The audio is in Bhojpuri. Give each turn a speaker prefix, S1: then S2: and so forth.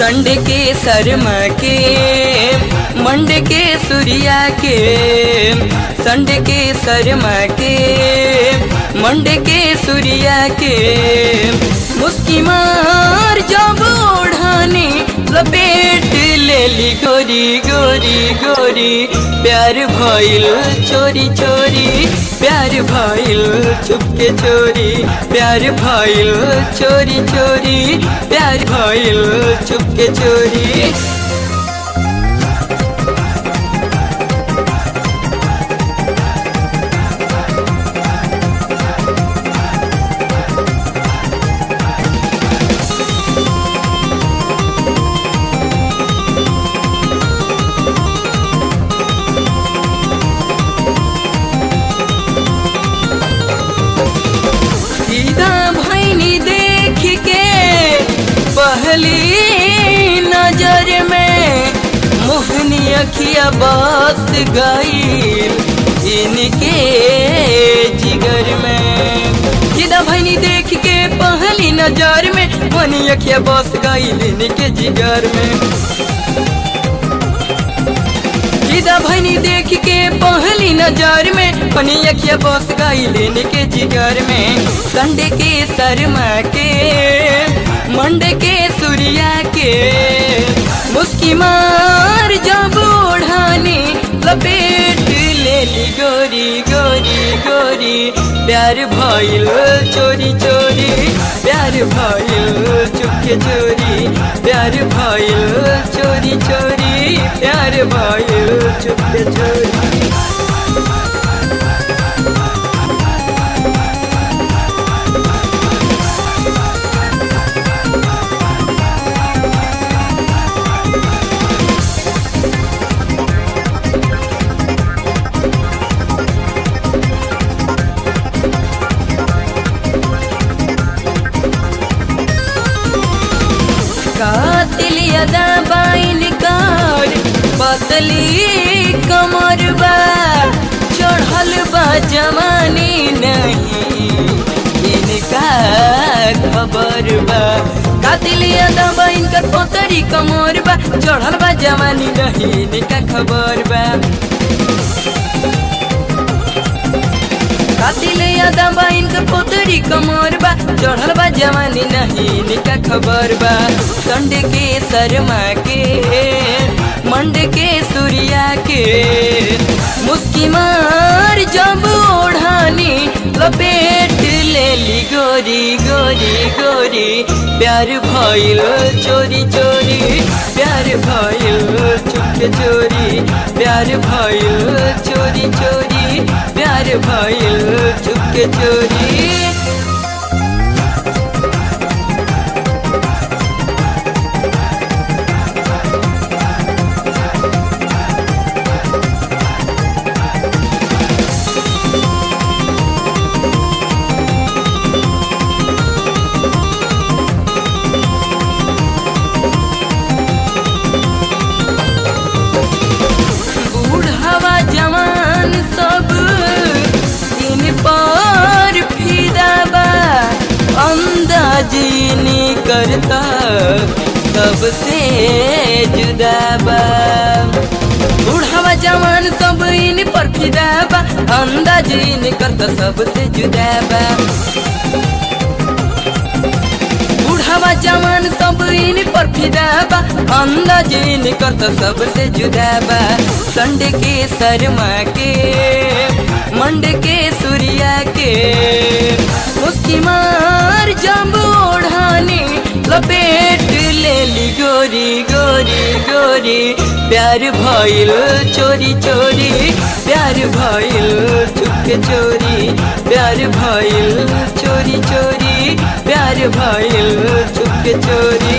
S1: संड के शर्मा के मंड के सूर्या के संड के शर्मा के मंड के सूर्या के मुस्की मार जब ओढ़ानी लपेट लेली गोरी गोरी गोरी प्यार भइल चोरी चोरी प्यार भइल चुपके चोरी प्यार भइल चोरी चोरी प्यार भइल चुपके चोरी सीधा भैनी देख के पहली नजर में मोहनी अखिया बस गई इनके जिगर में सीधा भैनी देख के पहली नजर में मोहनी अखिया बस गई इनके जिगर में सीधा भैनी देख के पहली नजर में पनी अखिया बस गई लेने के जिगर में संडे के शर्मा के मंडे के सूर्या के मुस्की मार जब ओढ़ानी लपेट लेली गोरी गोरी गोरी प्यार भइल चोरी चोरी प्यार भइल चुपके चोरी प्यार भइल चोरी चोरी प्यार भइल चुपके चोरी कातिल यदा बाइन कार पतली कमर बा चढ़ल बा जवानी नहीं इनका खबर बा कातिल यदा बाइन कर पतरी कमर बा चढ़ल बा जवानी नहीं इनका खबर बा कातिल यादा बा इनकर पोतरी कमर बा चढ़ल बा जवानी नहीं इनका खबर बा संड के शर्मा के मंड के सूर्या के मुस्की मार जब ओढ़ानी लपेट लेली गोरी गोरी गोरी प्यार भइल चोरी चोरी प्यार भइल चुपके चोरी प्यार भइल चोरी चोरी प्यार भइल चुपके चोरी बूढ़ावा जवान सब इन पर फिदा बा अंदाजी करता सबसे जुदा बा बूढ़ावा जवान सब इन पर फिदा बा अंदाजी करता सबसे जुदा बा बूढ़ावा जवान सब इन पर फिदा बा अंदाजी करता सबसे जुदा बा संड के शर्मा के मंड के सूर्या के मुस्की मार जब ओढ़ानी लपेट लेली गोरी गोरी गोरी प्यार भइल चोरी चोरी प्यार भइल चुपके चोरी प्यार भइल चोरी चोरी प्यार भइल चुपके चोरी